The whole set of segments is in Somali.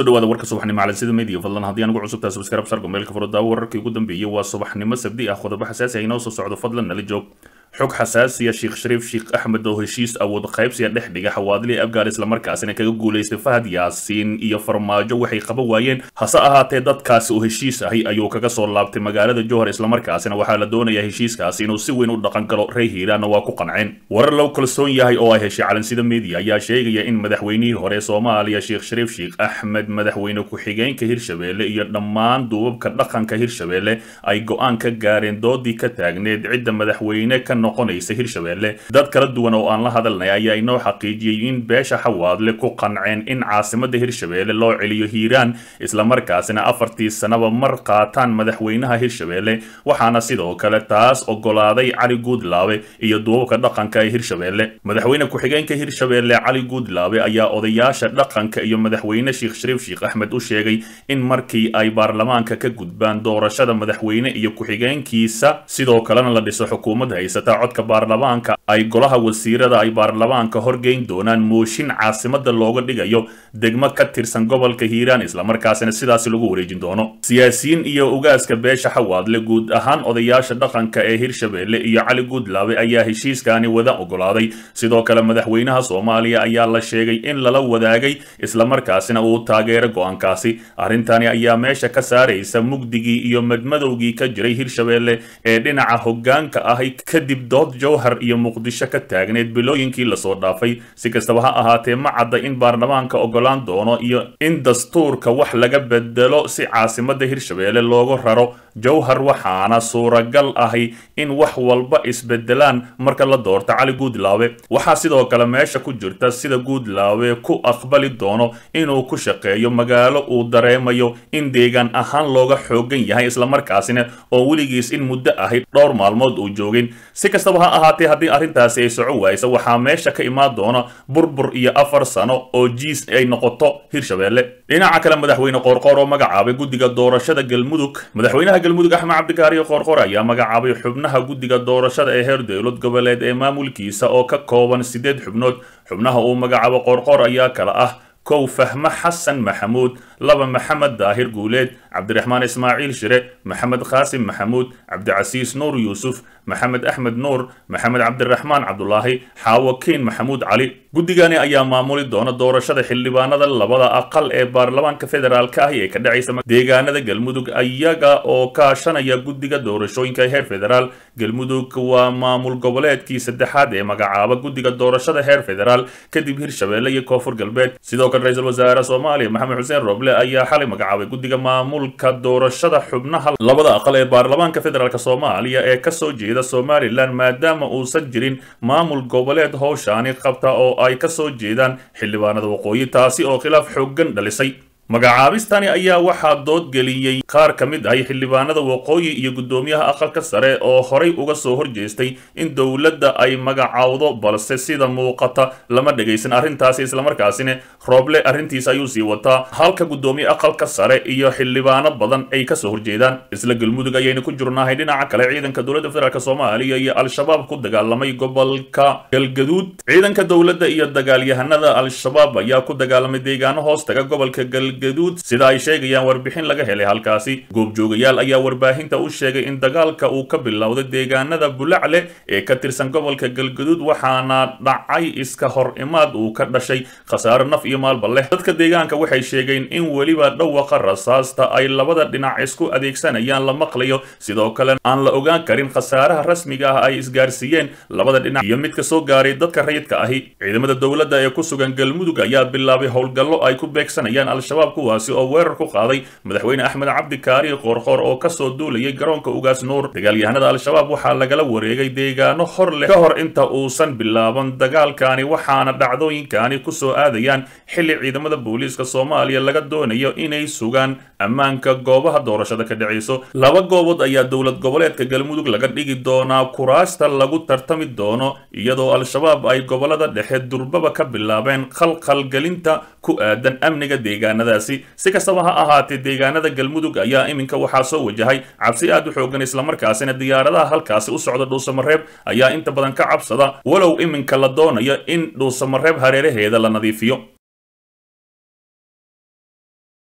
kusoo dhawaada warka subaxnimo calansida media fadlan haddii aan ugu cusubtaa subscribe sargo meelka furo daawo wararkii ugu dambeeyey waa subaxnimo sabdi ah qodobo xasaasi ah inoo soo socdo fadlan nala joog xog xasaasiya sheekh shariif sheekh axmed oo heshiis awood qaybsiya dhex dhiga xawaadlii afgaar islamarkaasina kaga guulaystay fahad yaasiin iyo farmaajo waxay qaban waayeen hase ahaatee dadkaasi oo heshiis ahi ayuu kaga soo laabtay magaalada jowhar islamarkaasina waxaa la doonayaa heshiiskaasi inuu si weyn u dhaqan galo rey hiiraanna waa ku qanceen warar loo kalsoon yahay oo ay heshay calansida media ayaa sheegaya in madaxweynihii hore soomaaliya sheekh shariif sheekh axmed madaxweyne ku-xigeenka hirshabeelle iyo dhammaan duubabka dhaqanka hirshabeelle ay go-aan ka gaareen doodii ka taagneed cidda madaxweyne ka noqonaysa hirshabeelle dad kala duwan oo aan la hadalnay ayaa inoo xaqiijiyey in beesha xawaadle ku qanceen in caasimada hirshabeelle loo celiyo hiiraan islamarkaasina afartii sanaba mar qaataan madaxweynaha hirshabeelle waxaana sidoo kale taas ogolaaday cali guudlaabe iyo duubabka dhaqanka ee hirshabeelle madaxweyne ku-xigeenka hirshabeelle cali guudlaabe ayaa odayaasha dhaqanka iyo madaxweyne sheekh shariif sheekh axmed u sheegay in markii ay baarlamaanka ka gudbaan doorashada madaxweyne iyo ku-xigeenkiisa sidoo kalena la dhiso xukuumad haysata codka baarlamaanka ay golaha wasiirada ay baarlamaanka horgeyn doonaan mooshin caasimada looga dhigayo degmo ka tirsan gobolka hiiraan islamarkaasina sidaasi lagu wareejin doono siyaasiyiin iyo ugaaska beesha xawaadle guud ahaan odayaasha dhaqanka ee hirshabeelle iyo cali guudlaabe ayaa heshiiskaani wada ogolaaday sidoo kale madaxweynaha soomaaliya ayaa la sheegay in lala wadaagay islamarkaasina uu taageero go-aankaasi arrintani ayaa meesha ka saaraysa mugdigii iyo madmadowgii ka jiray hirshabeelle ee dhinaca hoggaanka ahi kadib dood jowhar iyo muqdisho ka taagneed bilooyinkii lasoo dhaafay si kastaba ha ahaatee ma cadda in baarlamaanka ogolaan doono iyo in dastuurka wax laga bedelo si caasimada hirshabeelle loogu raro jowhar waxaana suuragal ahi in wax walba isbedelaan marka la doorto cali guudlaabe waxaa sidoo kale meesha ku jirta sida guudlaabe ku aqbali doono inuu ku shaqeeyo magaalo uu dareemayo in deegaan ahaan looga xoogan yahay islamarkaasina oo weligiis in muddo ahi dhowr maalmood uu joogin si kastaba ha ahaatee haddii arrintaasi ay soco waaysa waxaa meesha ka imaan doona burbur iyo afar sano oo jiis ay noqoto hirshabeelle dhinaca kale madaxweyne qoorqoor oo magacaabay guddiga doorashada galmudug madaxweynaha galmudug axmed cabdikaariyo qoorqoor ayaa magacaabay xubnaha guddiga doorashada ee heer dowlad goboleed ee maamulkiisa oo ka kooban siddeed xubnood xubnaha uu magacaabo qoorqoor ayaa kala ah kow fahme xasan maxamuud laba maxamed daahir guuleed cabdiraxmaan ismaaciil shire maxamed qaasim maxamuud cabdicasiis nuur yuusuf maxamed axmed nuur maxamed cabdiraxmaan cabdulaahi xaawakiin maxamuud cali guddigani ayaa maamuli doona doorashada xildhibaanada labada aqal ee baarlamaanka federaalka ahi ee ka dhacaysa deegaanada galmudug iyaga oo kaashanaya guddiga doorashooyinka heer federaal galmudug waa maamul goboleedkii saddexaad ee magacaaba guddiga doorashada heer federaal kadib hirshabeelle iyo koonfur galbeed sidoo kale ra-iisul wasaare soomaaliya maxamed xuseen roble ayaa xalay magacaabay guddiga maamulka doorashada xubnaha labada aqal ee baarlamaanka federaalk soomaaliya ee kasoo jeeda somalilan maadaama uusan jirin maamul goboleed howshaani qabta oo ay kasoo jeedaan xildhibaanada waqooyi taasi oo khilaaf xoogan dhalisay magacaabistani ayaa waxaa doodgeliyey qaar ka mid ahi xildhibaanada waqooyi iyo guddoomiyaha aqalka sare oo horay uga soo horjeestay in dowladda ay magacowdo balse sida muuqata lama dhegaysan arrintaasi islamarkaasina rooble arrintiisa ayuu sii wataa halka guddoomiye aqalka sare iyo xildhibaano badan ay kasoo horjeedaan isla galmudug ayaynu ku jirnahay dhinaca kale ciidanka dowladda federaalk soomaaliya iyo al-shabaab ku dagaalamay gobolka galgaduud ciidanka dowladda iyo dagaalyahanada al-shabaab ayaa ku dagaalamay deegaano hoos taga gobolka galgaduud sida ay sheegayaan warbixin laga helay halkaasi goobjoogayaal ayaa warbaahinta u sheegay in dagaalka uu ka bilowday deegaanada bulacle ee ka tirsan gobolka galgaduud waxaana dhacay iska hor imaad uu ka dhashay khasaaro naf iyo maalba leh dadka deegaanka waxay sheegeen in weliba dhawaqa rasaasta ay labada dhinac isku adeegsanayaan la maqlayo sidoo kale aan la ogaan karin khasaaraha rasmiga ah ay isgaarsiiyeen labada dhinac iyo midka soo gaaray dadka rayidka ahi ciidamada dowladda ee ku sugan galmudug ayaa bilaabay howlgallo ay ku beegsanayaan al-shabaab kuwaasi oo weerar ku qaaday madaxweyne axmed cabdikaari qoorqoor oo kasoo duulayay garoonka ugaas nuur dagaalyahanada al-shabaab waxaa lagala wareegay deegaano hor leh ka hor inta uusan bilaaban dagaalkani waxaana dhacdooyinkani kusoo aadayaan xilli ciidamada booliiska soomaaliya laga doonayo inay sugaan ammaanka goobaha doorashada ka dhacayso laba goobood ayaa dowlad goboleedka galmudug laga dhigi doonaa kuraasta lagu tartami doono iyadoo al-shabaab ay gobolada dhexe durbaba ka bilaabeen khalkhalgelinta ku aadan amniga deegaanadaasi si kastaba ha ahaatee deegaanada galmudug ayaa iminka waxaa soo wajahay cabsi aad u xoogan islamarkaasina diyaaradaha halkaasi u socda dhuusamareeb ayaa inta badan ka cabsada walow iminka la doonayo in dhuusamareeb hareeraheeda la nadiifiyo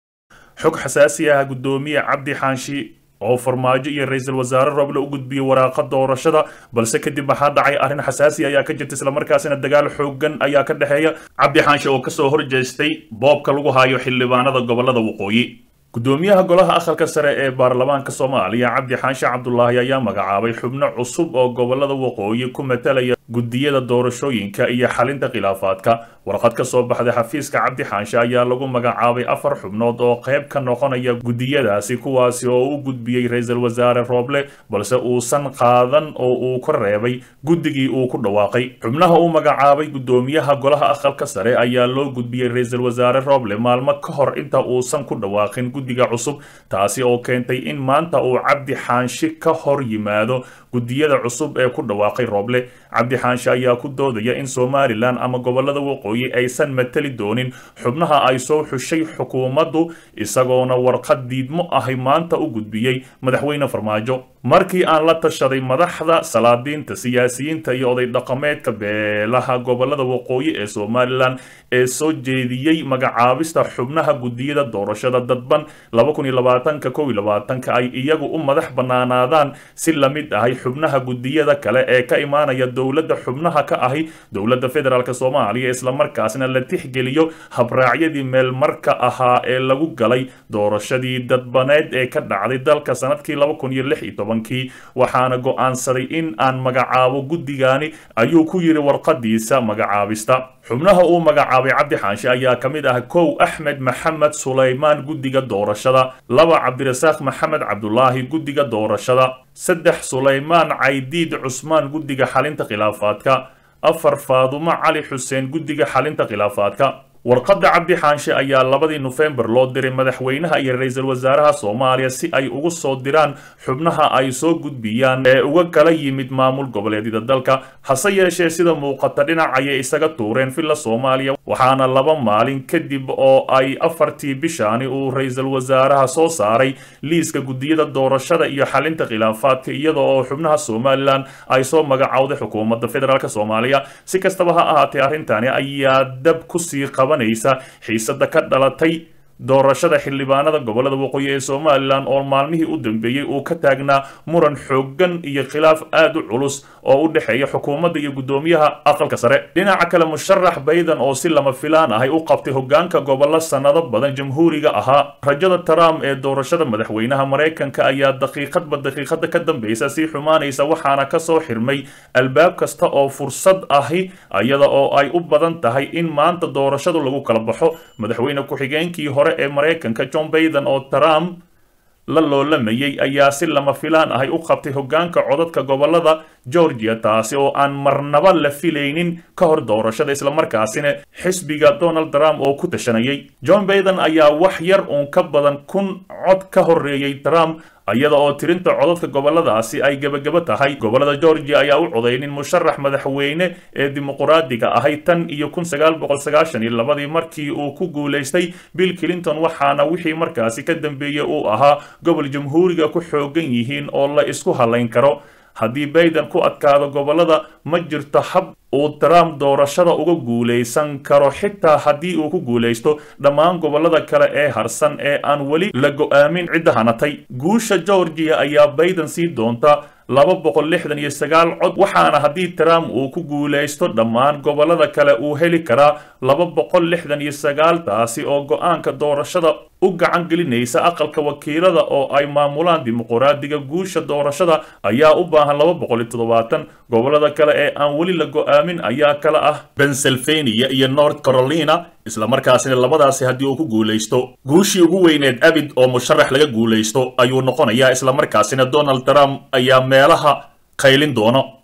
xog xasaasi ah guddoomiye cabdi xaanshi oo farmaajo iyo ra-iisul wasaare roble u gudbiyey waraaqa doorashada balse kadib waxaa dhacay arrin xasaasi ayaa ka jirta islamarkaasina dagaal xoogan ayaa ka dhexeeya cabdi xaanshe oo kasoo horjeestay boobka lagu hayo xildhibaanada gobolada waqooyi guddoomiyaha golaha aqalka sare ee baarlamaanka soomaaliya cabdi xaanshe cabdulaahi ayaa magacaabay xubno cusub oo gobolada waqooyi ku matalaya guddiyada doorashooyinka iyo xalinta khilaafaadka warqad ka soo baxday xafiiska cabdi xaanshe ayaa lagu magacaabay afar xubnood oo qayb ka noqonaya guddiyadaasi kuwaasi oo u gudbiyey ra-iisul wasaare rooble balse uusan qaadan oo uu ka reebay guddigii uu ku dhawaaqay xubnaha uu magacaabay guddoomiyaha golaha aqalka sare ayaa loo gudbiyey ra-iisul wasaare rooble maalmo ka hor inta uusan ku dhawaaqin guddiga cusub taasi oo keentay in maanta uu cabdi xaanshi ka hor yimaado guddiyada cusub ee ku dhawaaqay rooble cabdi xaanshe ayaa ku doodaya in somalilan ama gobolada waqooyi aysan matali doonin xubnaha ay soo xushay xukuumaddu isagoona warqad diidmo ahi maanta u gudbiyey madaxweyne farmaajo markii aan la tashaday madaxda salaadiinta siyaasiyiinta iyo oday dhaqameedka beelaha gobolada waqooyi ee somalilan ee soo jeediyey magacaabista xubnaha guddiyada doorashada dadban ka ay iyagu u madax bannaanaadaan si la mid ahay xubnaha guddiyada kale ee ka imaanaya dowladda xubnaha ka ahi dowladda federaalk soomaaliya islamarkaasna la tixgeliyo habraacyadii meelmarka ahaa ee lagu galay doorashadii dadbaneed ee ka dhacday dalka sanadkii kii waxaana go'aansaday in aan magacaabo guddigaani ayuu ku yidhi warqadiisa magacaabista xubnaha uu magacaabay cabdi xaanshe ayaa ka mid ah kow axmed maxamed sulaymaan guddiga doorashada laba cabdirasaaq maxamed cabdulaahi guddiga doorashada saddex sulaymaan caydiid cusmaan guddiga xalinta khilaafaadka afar faadumo cali xuseen guddiga xalinta khilaafaadka warqadda cabdi xaanshe ayaa labadii nofembar loo diray madaxweynaha iyo ra-iisul wasaaraha soomaaliya si ay ugu soo diraan xubnaha ay soo gudbiyaan ee uga kala yimid maamul goboleedyada dalka hase yeeshee sida muuqata dhinac ayay isaga tuureen villa soomaaliya waxaana laba maalin kadib oo ay afartii bishaani uu ra-iisul wasaaraha soo saaray liiska guddiyada doorashada iyo xalinta khilaafaadka iyada oo xubnaha somalilan ay soo magacowday xukuumadda federaalk soomaaliya si kastaba ha ahaatee arrintani ayaa dab kusii qaban xiisada ka dhalatay doorashada xildhibaanada gobolada waqooyi ee somalilan oo maalmihii u dambeeyey uu ka taagnaa muran xooggan iyo khilaaf aad u culus oo u dhexeeya xukuumadda iyo guddoomiyaha aqalka sare dhinaca kale musharax bayden oo si lama filaan ahay u qabtay hogaanka gobollo sannado badan jamhuuriga ahaa rajada trump ee doorashada madaxweynaha maraykanka ayaa daqiiqadba daqiiqada ka dambeysa sii xumaanaysa waxaana kasoo xirmay albaab kasta oo fursad ahi iyada oo ay u badan tahay in maanta doorashadu lagu kala baxo madaxweyne ku-xigeenkii hore ee maraykanka john bayden oo trump la loolamayay ayaa si lama filaan ahay u qabtay hogaanka codadka gobolada georgia taasi oo aan marnaba la filaynin ka hor doorashada islamarkaasina xisbiga donald trump oo ku tashanayay john bayden ayaa wax yar uun ka badan kun cod ka horeeyey trump iyada oo tirinta codadka goboladaasi ay gebagabo tahay gobolada georgia ayaa u codaynin musharax madaxweyne ee dimuquraadiga ahay tan iyo kun sagaal boqol sagaashan iyo labadii markii uu ku guulaystay bill clinton waxaana wixii markaasi ka dambeeyey uu ahaa gobol jamhuuriga ku xoogan yihiin oo la isku halayn karo haddii bayden ku adkaado gobolada ma jirto hab uu trump doorashada uga guulaysan karo xitaa haddii uu ku guulaysto dhammaan gobolada kale ee harsan ee aan weli la go'aamin cidda hanatay guusha georgia ayaa bayden sii doonta laba boqol lixdan iyo sagaal cod waxaana haddii trump uu ku guulaysto dhammaan gobolada kale uu heli karaa laba boqol lixdan iyo sagaal taasi oo go-aanka doorashada u gacan gelinaysa aqalka wakiilada oo ay maamulaan dimuquraadiga guusha doorashada ayaa u baahan laba boqol iyo toddobaatan gobolada kale ee aan weli la go-aamin ayaa kala ah pennsylvania iyo north carolina islamarkaasina labadaasi haddii uu ku guulaysto guushii ugu weyneed abid oo musharax laga guulaysto ayuu noqonayaa islamarkaasina donald trump ayaa meelaha qaylin doono